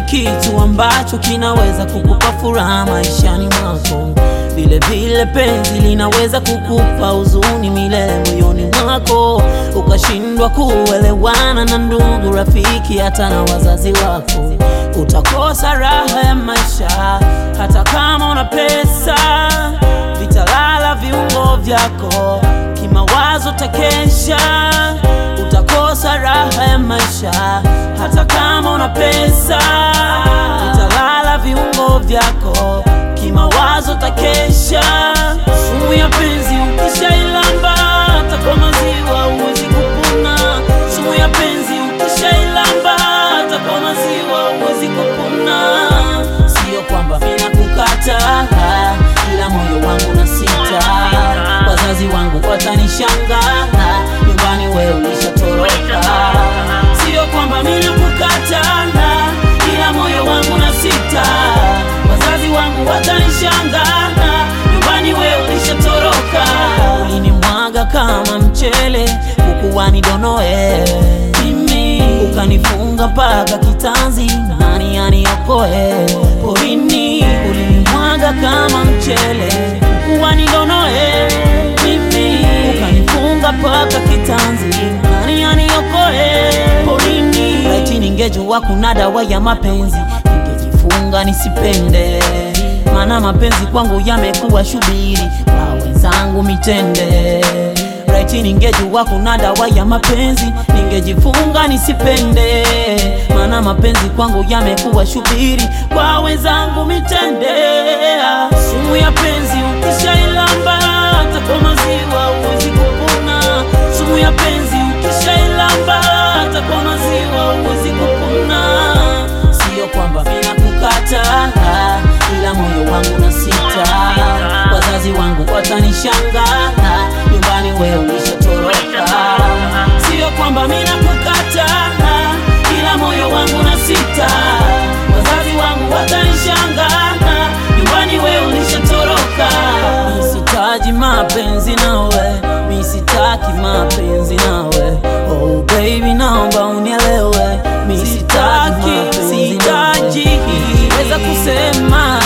kitu ambacho kinaweza kukupa furaha maishani mwako. Vile vile penzi linaweza kukupa huzuni milele moyoni mwako, ukashindwa kuelewana na ndugu, rafiki, hata na wazazi wako. Utakosa raha ya maisha hata kama una pesa, vitalala viungo vyako, kimawazo takesha. Utakosa raha ya maisha hata kama una pesa, vitalala viungo vyako, kimawazo takesha. Sumu ya penzi ukishailamba, hata kwa maziwa huwezi kupona. Sumu ya penzi ukishailamba, hata kwa maziwa huwezi kupona. Sio kwamba mina kukata, ila moyo wangu na sita. Wazazi wangu watanishanga, nyumbani wewe ulishatoroka. Sio kwamba mina kukata, ila moyo wangu na sita. Wazazi wangu watanishanga, nyumbani wewe ulishatoroka. Ulinimwaga kama mchele, kukuwa nidonoe mimi, ukanifunga mpaka kitanzi, nani aniokoe porini? Ulinimwaga kama mchele, kukuwa nidonoe mimi, ukanifunga mpaka kitanzi, nani aniokoe porini? Laiti ningejua kuna dawa ya mapenzi, ningejifunga nisipende, maana mapenzi kwangu yamekuwa shubiri, kwa wenzangu mitende. Laiti ningejua kuna dawa ya mapenzi, ningejifunga nisipende, maana mapenzi kwangu yamekuwa shubiri, kwa wenzangu mitende. Sumu ya penzi ukishailamba, hata kwa maziwa huwezi kupona. Sumu ya penzi ukishailamba, hata kwa maziwa huwezi kupona. Sio kwamba mina kukata, ila moyo wangu na sita. Wazazi wangu watanishanga, nyumbani wewe ulishatoroka. Sio kwamba mina kukata, ila moyo wangu na sita. Wazazi wangu watanishanga, nyumbani wewe ulishatoroka. Misitaji mapenzi nawe, misitaki mapenzi nawe. Oh baby, naomba unielewe, misitaki sitaji weza kusema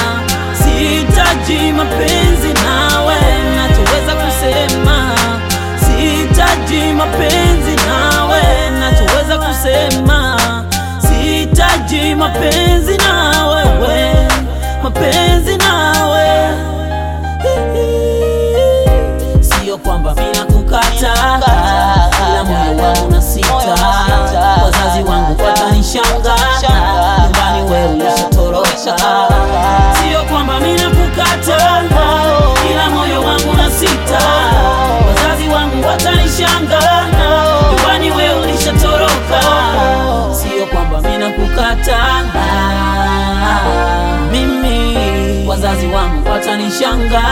sitaji mapenzi nawe, nachoweza kusema sitaji mapenzi nawe, nachoweza kusema sitaji mapenzi nawe, we mapenzi nawe Sio kwamba mina kukata, ila moyo wangu na sita. Wazazi wangu watanishanga, nyumbani wewe ulishatoroka. Sio kwamba mina kukata, ila moyo wangu na sita. Wazazi wangu watanishanga, nyumbani wewe ulishatoroka. Sio kwamba mina kukata mimi, wazazi wangu watanishanga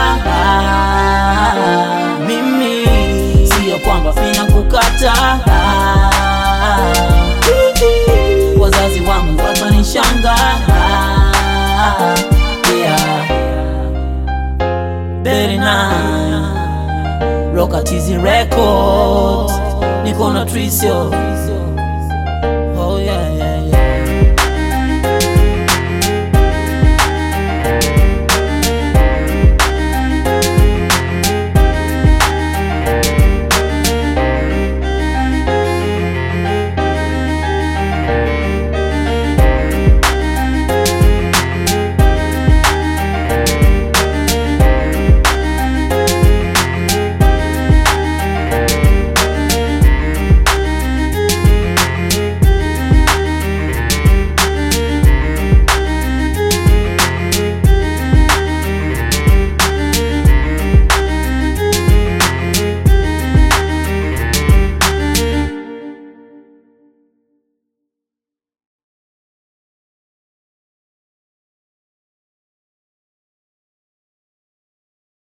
mimi, sio kwamba mina kukata wazazi wangu watanishanga yeah. Berina Rockatizi Records niko na Trisio